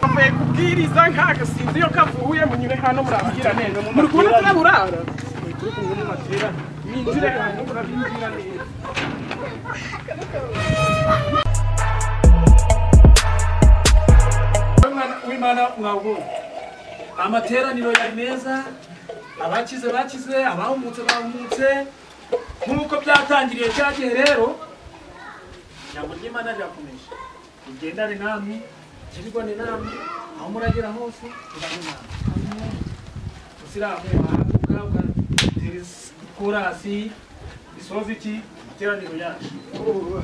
bavuye kubwiriza nk'agasinzi iyo kavuye munyure hano murabwira neza muri kubona turaburara minjire hano murabinjira neza mwana w'imana mwabwo amateraniro yari meza abakize bakize abahumutse bahumutse nk'uko byatangiriye cya gihe rero ijambo ry'imana rirakomeje rigendane namwe kirigwane namwe aho muragera hose muragwe namwe musiramu wahaguka ugatera korasi isoza iki iteraniro yacu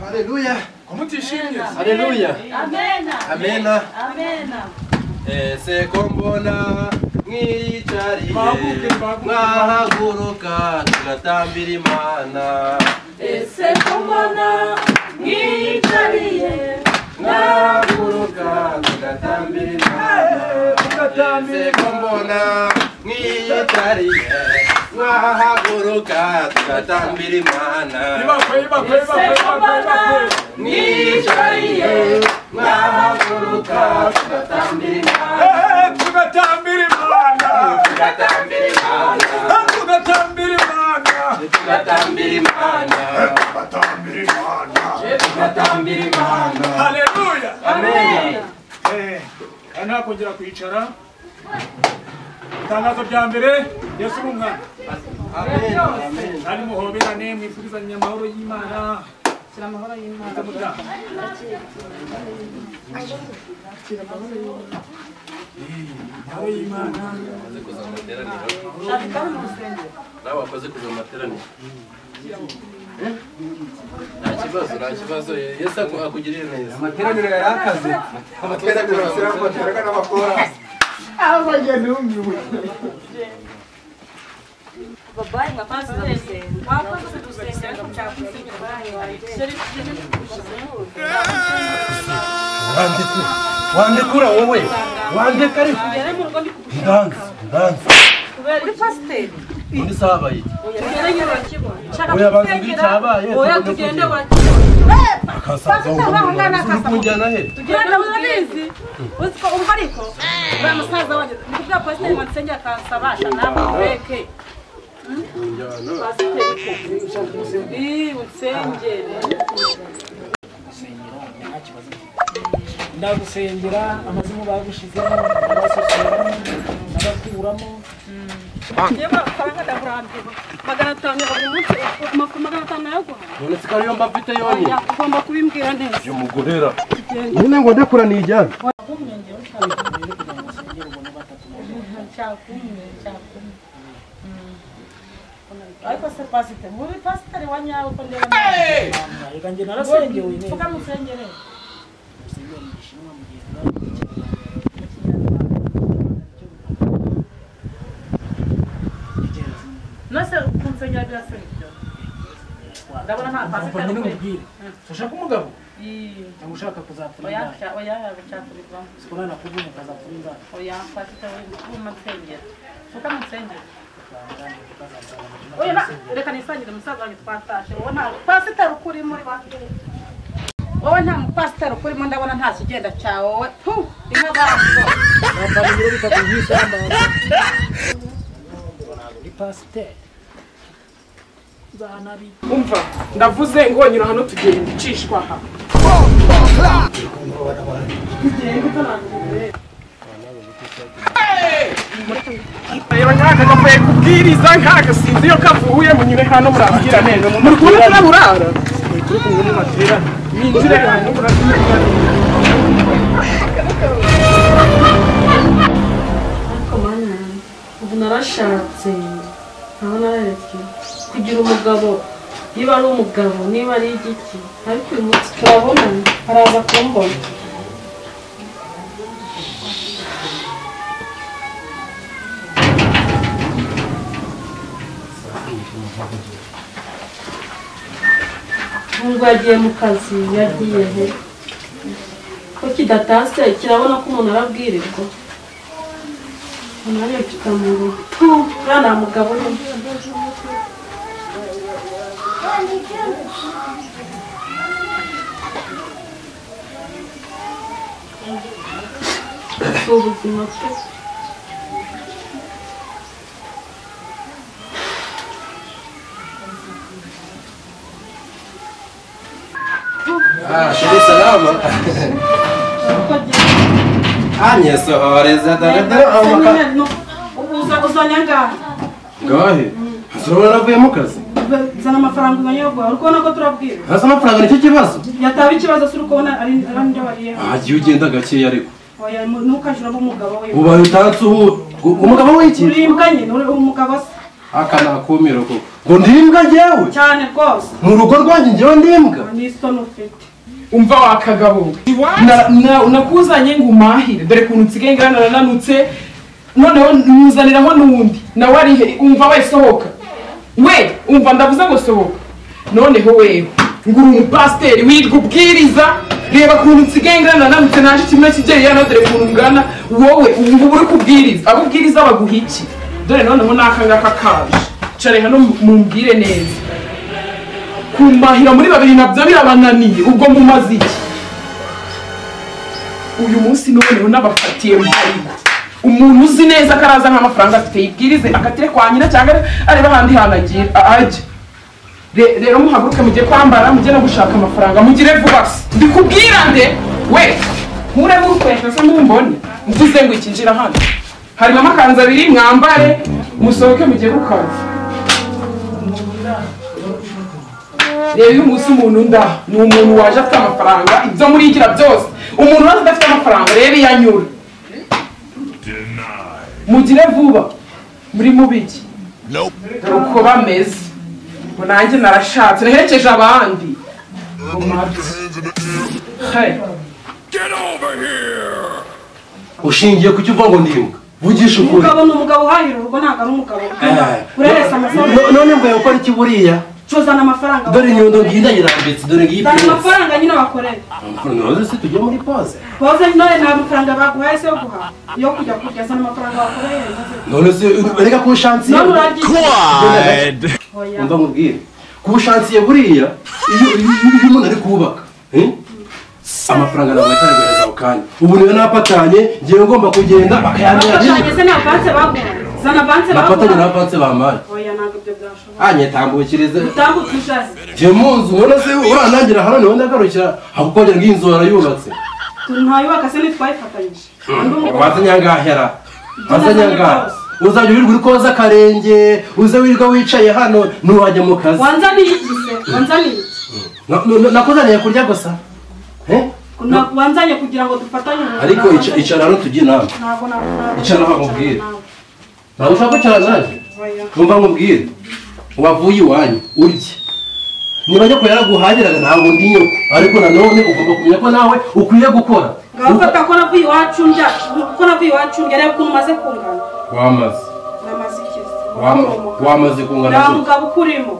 Haleluya. kumutishimye Haleluya. Amena. Amena. Amena. Ese ko mbona mwiyicariye Mwahaguke, mwahaguke. mwahaguruka tugatambira Imana Ese ko mbona mwiyicariye mwahaguruka tugatambira Imana Ese ko mbona mwiyicariye mwahaguruka tugatambira Imana ibakwe ibakwe ibakwe ibakwe ibakwe mwiyicariye mwahaguruka tugatambira Imana tugatambira imana tugatambira Imana tugatambira imana tugatambira Imana tugatambira Imana haleluya Amen. nta kongera kwicara itangazo rya mbere yesu ni umwana Amen. Amen. kandi muhoberane mwifurizanye amahoro y'imana shyira amahoro y'imana amahoro y'imana Wakoze kuza mu materaniro. Shaka mu rusengero. Nawe wakoze kuza mu materaniro. Nta kibazo, nta kibazo. Yesu aku- akugirire neza. amateraniro yari akaze amateraniro yasiramuterega n'abakorasi Babaye mwakoze urusengero. Mwakoze urusengero ariko mutakoze babaye. Seri kugeza wandekura wandekura wowe wandeka ariko Ugere mu rugo ndikugushyira. ndanze ndanze Uri pasiteri. undi sabaye iki Ugere nyine urakibona. Shaka Oya, banza umbwire icyabaye, Oya tubone tugende kugira. urakibona. akasaza Pasiteri ahangana w'umugabo akasa. kujyana he tugenda murabizi uzi ko ubu ariko uriya musaza wanjye ni kubwa pasiteri wansengera akansabasha nawe ureke pasiteri ko unsengere ndagusengera amazimu bagushyizemo abasosoramo abakuramo yewe amafaranga ndakurambiwe magana atanu ya buri munsi amafu- magana atanu nayaguha none sikari ariyo mba mfite yonyine oya ugomba kubimbwira neza mugorera nyine ngo ndekura nijyane ariko se pasiteri mubi pasiteri wa nyawe ko ndeba nawe reka njye narasengewe neza mvuga musengere nose kunsengera birasa nibyo ndabona nta pasiteri nyine ukwiye umubwire ushaka umugabo Ii, cyangwa ushaka kuzapfura oya indaya cya- oya bicakurirwamo sikora nakuvuna ukazapfura indaya oya pasiteri wuma nsengera mvuga musengere oya ukazapfura na- reka nisangire umusaza wanjye twatashe wowe nta pasiteri ukuri muri basiteri wowe nta mupasiteri ukurimo ndabona nta kigenda cya wowe pu inka baziho ni pasiteri nzanabi umva ndavuze ngo nyura hano tugenda icishwa aha rero nkaka kavuye kubwiriza nk'agasinzi iyo kavuye munyure hano murabwira neza muri kubona turaburara minjire hano murabwira neza ariko mana ubu narashatse ntawe nararetse kugira umugabo niba ari umugabo niba ari igiki ariko uyu munsi turabonana araza kumbona nubwo yagiye mu kazi yagiye he ko kidatase kirabona ko umuntu arabwirirwa Mario mfite amaguru tu uriya nta mugabo urimo ubuzima bwe Ah, shiri salama. Anya sohoreza darada ubuza uzanyangaha Gahe. Azobora navuye mu kazi. zana amafaranga unanyogoha uri kubona ko turabwira Hasa amafaranga nicyo kibazo. yataba ikibazo si uri kubona ari arandyo bariyeho Ah, gihe ugenda gakeya ariko. oya mu- ntukajuramo umugabo we Ubaye utanse uhu. Umugabo w'iki? uri imbwa nyine uri umugabo se Aka nakumira koko. Ngo ndimbwa njyewe. cyane rwose Mu rugo rwanjye njyewe ndimbwa. n'isoni ufite umva wa kagabo Na- na- nakuzanye ngo umahire dore ukuntu nsigaye ngana narananutse noneho nuzaniraho n'uwundi nawe arihe umva we sohoka we umva ndavuze ngo sohoka noneho wewe ngo uri umupasiteri wirirwa ubwiriza reba ukuntu nsigaye ngana narananutse naje kimwe kigeri yana dore ukuntu ngana wowe ubu ngubu uri kubwiriza abo ubwiriza baguha iki dore noneho n'aka ngaka kaje care hano mumbwire neza kumahira muri babiri nabyo birabananiye ubwo mumaze iki uyu munsi noneho nabafatiye mbarigwa umuntu uzi neza ko araza nk'amafaranga afite yibwirize akatire kwa nyina cyangwa areba ahandi hantu agira ajya Re- rero muhaguruke mujye kwambara mujye no gushaka amafaranga mugire vuba se ndikubwira nde we mureburukwesha se mumbone mvuze ngo ikinjira hano harimo amakanzu abiri mwambare musohoke mujye ku kazi reba uyu munsi umuntu nda ni umuntu waje afite amafaranga ibyo murigira byose umuntu waje adafite amafaranga reba iyo anyura mugire vuba muri mubiki dore uko bameze ngo nanjye narashatse naherekeje abandi ngo mabye Hey. Ushingiye ku cyo uvuga ngo ndimbwa. Vugisha ukuri. umugabo ni umugabo uhahira urugo ntabwo ari umugabo ureresa amafaranga No- None mvuye gukora iki buriya? cuzana amafaranga Dore inyundo ngiyi ndayirambitse dore ngiyi zana ipenze. amafaranga nyine bakorera Amafaranga nazo se tujye muri pause. boze none nta mafaranga baguhaye se yo guhaha yo kujya kurya zana amafaranga wakoreye maze None se ureka ku shansiye. none uraryiye oya umva nkubwire kubushansiye buriya iyo iyo- iyo umuntu ari kubaka eh, amafaranga ntabwo ahita ayohereza ako kanya ubu niyo napatanye ngewe ngomba kugenda bakayanira bafatanye se ni avanse baguha zana avanse bafatanye baguha n'abapanse bamaye oya ntabwo ibyo byashoboka anyetambukirize utambutse ushaze ngiye mu nzu none se uranangira hano niho ndagarukira hakukongera ngo iyi nzu warayubatse ntayubaka se ntitwayifatanyije undi umugabo waza nyangahera waza Tunaze nyangahe rwose. uzajya wirirwa uri koza akarenge uze wirirwa wicaye hano ntiwajya mu kazi wanzaniye iki se wanzaniye iki Na- na- nakuzaniye kurya gusa Eh? Na- wanzanye kugira ngo dufatanye ubu ariko ntabwo ica- wanzanye- icara hano tujye inama ntabwo na- ntabwo Icara aho nkubwire. ntabwo ushaka kwicara nanjye Oya. numva nkubwire wavuye iwanyu urye niba nyoko yaraguhahiraga ntabwo ndi nyoko ariko nanone ugomba kumenya ko nawe ukwiye gukora ngabafata ko navuye iwacu njya ko navuye iwacu njya reba ukuntu umaze kungana wamaze namaze ikizi Wama- wamaze kungana nta gute? mugabo ukurimo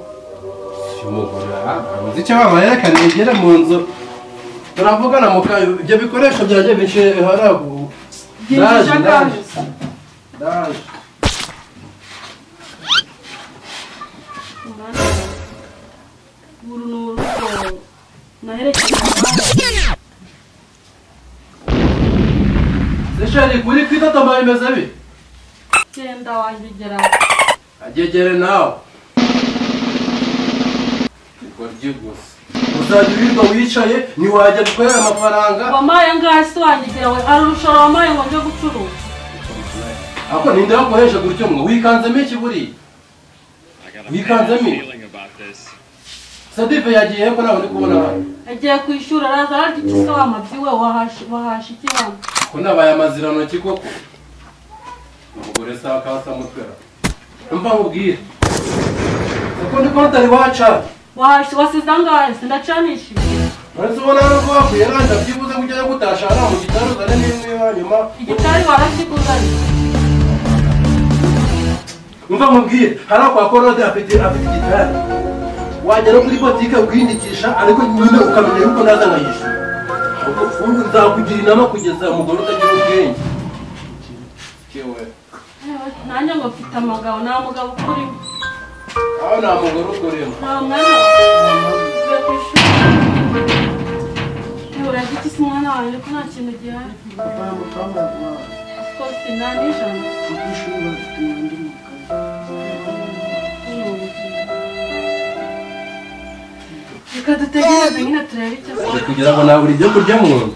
uyu mugore aha, ntabuze icyo wabaye reka negere mu nzu turavugana mu kayo ibyo bikoresho byanjye bishe hariya ubu byinjije ndaje angahe ndaje uru ni urugo naherekeje abandi. se sheri kuri kwitotoma bimeze bi genda wanjyegera agegere nawe Goryi gusa. uzajya urirwa wicaye ntiwajya gukorera amafaranga wampaye angahe se wanjyegera we hari urushoro wampaye ngo njye gucuruza ako ninde wakoresha gutyo mwe wikanzemo iki buriya wikanzemo sadive yagiye ko nawe ndi kubona hano agiye ku ishuri araza ararya iki se wa mabyi we wahashe wahashe iki hano ko nabaye amaziranoki koko umugore se akasa mutwera mva nkubwire kuko ndi ko utari waca wahashe wasize angahe se ndacanishije uretse ubona hano ko wakwiye nanjye byibuze ngo ujyayo gutashara mu gitaro uzane n'imwe hanyuma igitari warakiguzanye mva nkubwire hariya kwa korode afite afite igitari wagera kuri botike ukiyindikisha ariko nyine ukamenya yuko naza nkayishyura ahubwo ubu nzakugira inama kugeza umugore utagira ubwenge nanjye ngo mfite amagabo nta mugabo ukurimo aho nta mugore ukoremo nta mwanya mfite ku ishuri nta uragira iki se umwana wanjye ko nta kintu gihari twose nta n'ijana reka dutegereze nyine turebe icyo Dore kugira ngo nabura ibyo kurya mu nzu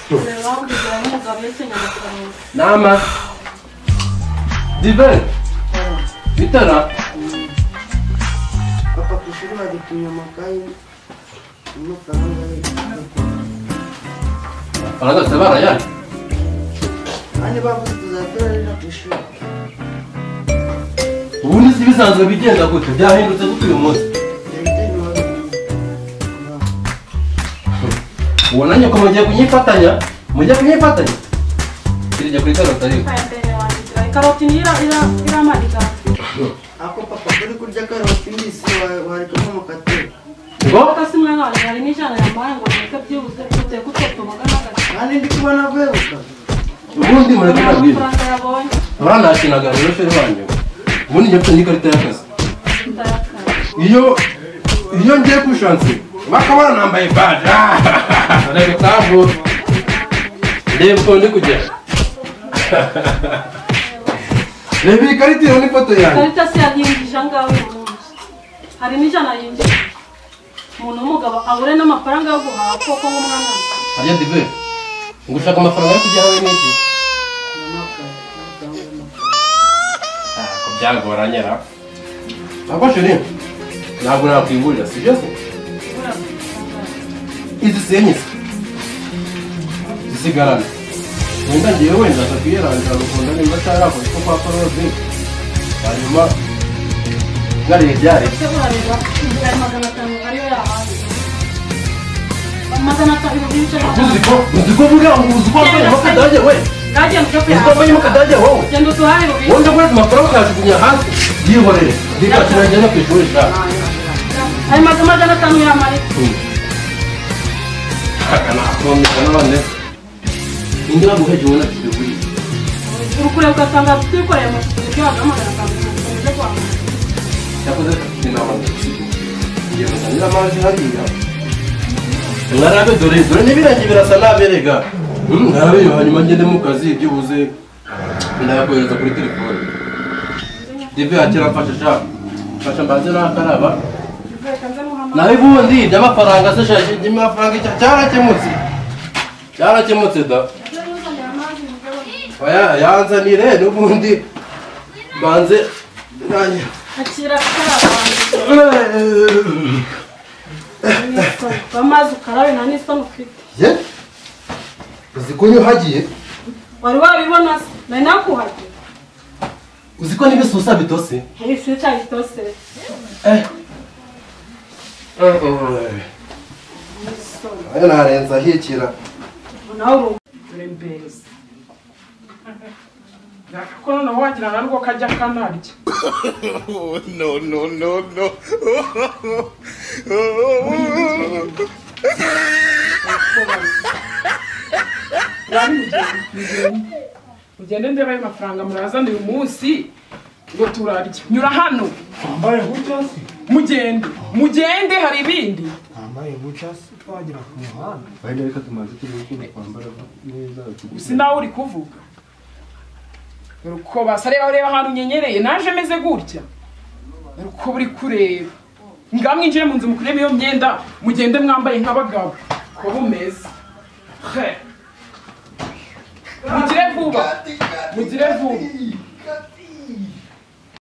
kureba kugira ngo umugabo yese nyamukuru nama divani bitara papa ku ishuri badutumye amakayi n'amafaranga ye amafaranga yose barayari kandi bavuze tuzakora rero ku ishuri ubundi si bisanzwe bigenda gutyo byahindutse gutyo uyu munsi leta ntiwari ubona nyoko mugiye kunyifatanya mugiye kunyifatanya kirya kuri karoti ariko aya mbere wanjye gira karoti niyo ira- ira- iramarira ako papa kuri kurya karoti mbisi wa- warekamo mukateka ngo kasi umwana wanjye hari n'ijana yambaye ngo reka byibuze duteye kuko tumugana agakira kandi ndi kubona avuyeruka ubundi mureke nabwira amafaranga yabonye abanashinaga mu rushuri wanyu ubundi njye mfite n'ikarita y'akazi tutayakara iyo iyo ngiye ku ishansi bakaba nambaye baje reba utavu reba uko ndi kugera reba iyi karita iriho n'ifoto yanjye karita se yayinjije angahe uyu munsi hari n'ijana yinjije umuntu w'umugabo abure n'amafaranga yo guhaha koko nk'umwana harya dive ngo ushaka amafaranga yo kujya hamwe n'iki Ntabwo byagoranye ra ntabwo shuri ntabwo nakwiburira si byo se abura amafaranga. izi senyisi zisigarana wenda ngewe wenda ntakwiyerangira rukunda nimba atarakora icyo kwa forode hanyuma ngariye byare ese burareba inzira ya magana atanu ariyo yahaye magana atanu ibihumbi bibiri ijana na uzi magana atanu ko uzi ko vuga ngo uzi ko wambaye mukadage we bwagenda ujya uzi ko wambaye kuyahahira mukadage wowe genda uduhahe bubiri wenda kuri amafaranga ukayajugunya hasi yihorere ndikakira njyana ku ishuri shaka ayo mazu magana atanu yamarika shaka nakomeza n'abandi ingira guhege ubona tujya kuri urukure ugasanga twikoreye amasuku ibyo wagamagana akameze kwambaye yakoze inama ndetse ngiye kuzanira amazi hariya mwarabe dore dore n'ibirangi birasa n'aberega mwarabe hanyuma ngende mu kazi byibuze ndayakohereza kuri telefone dive yakira mfasha sha mfasha mbanze nakaraba nawe ubundi iby'amafaranga se shaje iby'amafaranga icya cyarakemutse cyarakemutse da oya yanzanire n'ubundi mbanze nanjye akira karabanza amazi ukarabe nta n'isoni ufite ye uzi ko iyo uhagiye wari wabibona se nari nakuhagira uzi ko n'ibisusa bitose ibisubizo cyari itose nayo narenze ahikira nawe uri dore mbeza ko noneho wagira na rwo kajya kanarya mugende ndeba ayo mafaranga murazana uyu munsi ngo turarye nyura hano wambaye gutya se mugende mugende hari ibindi wambaye gutya se twagera ku muhanda wenda reka tumaze tugukunda twambara neza gusa nawe uri kuvuga dore uko basareba ureba ahantu unyenyereye naje meze gutya dore uko buri kureba ngaho mwinjire mu nzu mukurebe iyo myenda mugende mwambaye nk'abagabo uko bumeze He. mugire vuba mugire vuba